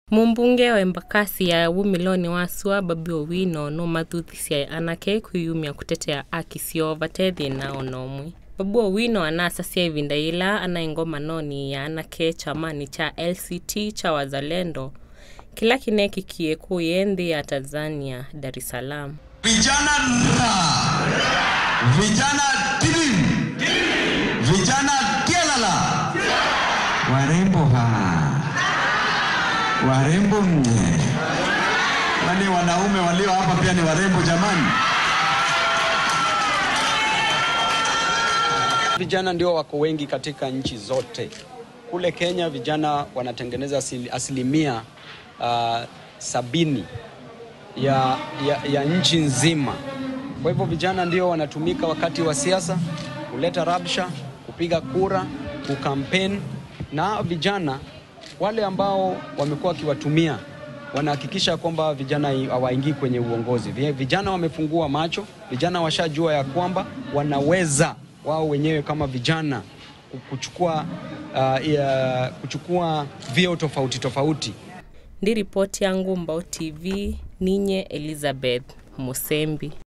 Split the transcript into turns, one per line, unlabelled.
Mumbunge wa Embakasi ya Wumiloni Wasua Babi Owino no mathuthucia anake kwiyumia kutetea aki ciao vatethi nao nomwe Babu Owino anasasia ivinda ila anaingoma noni ya anake chamani cha LCT cha Wazalendo kila kinekikie kuye nthi ya Tanzania Dar es Salaam
Vijana na vijana tilim, vijana tialala, warembo ha, warembo mne, kwani wanaume walio hapa pia ni warembo jamani?
Vijana ndio wako wengi katika nchi zote. Kule Kenya vijana wanatengeneza asili- asilimia uh, sabini ya, ya, ya nchi nzima. Kwa hivyo vijana ndio wanatumika wakati wa siasa kuleta rabsha, kupiga kura, kukampeni, na vijana wale ambao wamekuwa wakiwatumia wanahakikisha kwamba vijana i- hawaingii kwenye uongozi. Vi- Vijana wamefungua macho, vijana washajua ya kwamba wanaweza wao wenyewe kama vijana ku- kuchukua, uh, ya, kuchukua vyeo tofauti tofauti
ndi ripoti yangu Mbao TV ninye Elizabeth Musembi